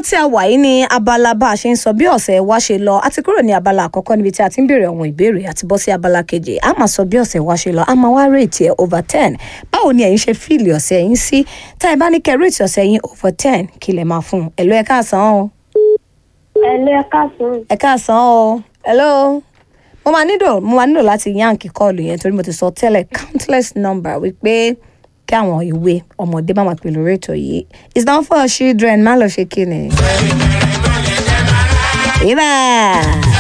tí a wà yìí ní abala bá a ṣe ń sọ bí ọ̀sẹ̀ wa ṣe lọ a ti kúrò ní abala àkọ́kọ́ níbi tí a ti ń béèrè àwọn ìbéèrè àti bọ́ sí abala kejì a máa sọ bí ọ̀sẹ̀ wa ṣe lọ a máa wá rèétì ẹ̀ over ten báwo ni ẹ̀yin ṣe fíìlì ọ̀sẹ̀ yín sí tá ẹ bá ní kẹ́ rèétì ọ̀sẹ̀ yín over ten kí lè máa fún un ẹ̀lọ́ ẹ káàsán o Ẹ̀lẹ́ káàsán. ẹ káàsán o hello mo máa nílò mo máa nílò láti yáǹkì kọ́ọ̀lù yẹn torí mo ti sọ tẹ́lẹ̀ countless number wípé kí àwọn ìwé ọmọdé bá máa pè lórí ètò yìí it's not for children má lọ ṣe kí ni. Ibà.